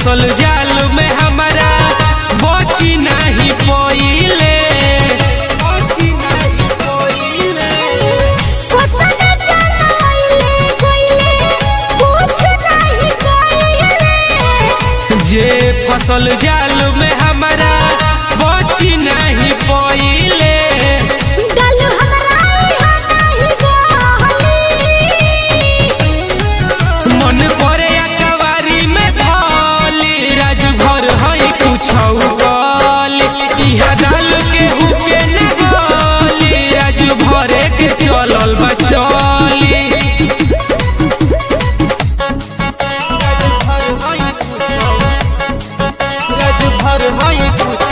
फसल जाल में हमारा बची नहीं पइले बची नहीं पइले कोतना चलाइले कोइले कुछ नहीं कइले जे फसल जाल में हमारा बची नहीं पइले गल हमरा यहाँ नहीं गहली मन करे अकवारी में धली राज भर हई कुछ गली इहा डाल के हुके न गली राज भरे के चलल बा चली राज भर हई कुछ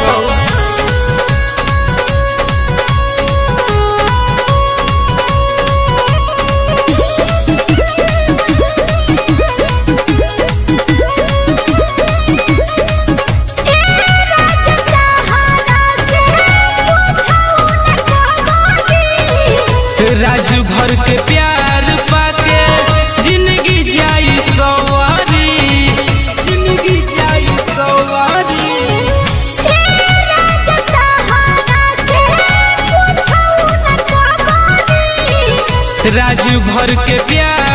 ए राजा सहारा से पूछऊ न कहबी राज भर के प्यार पाके जिंदगी जाई सवारी जिंदगी जाई सवारी ए राजा सहारा से पूछऊ न कहबी राज भर के प्यार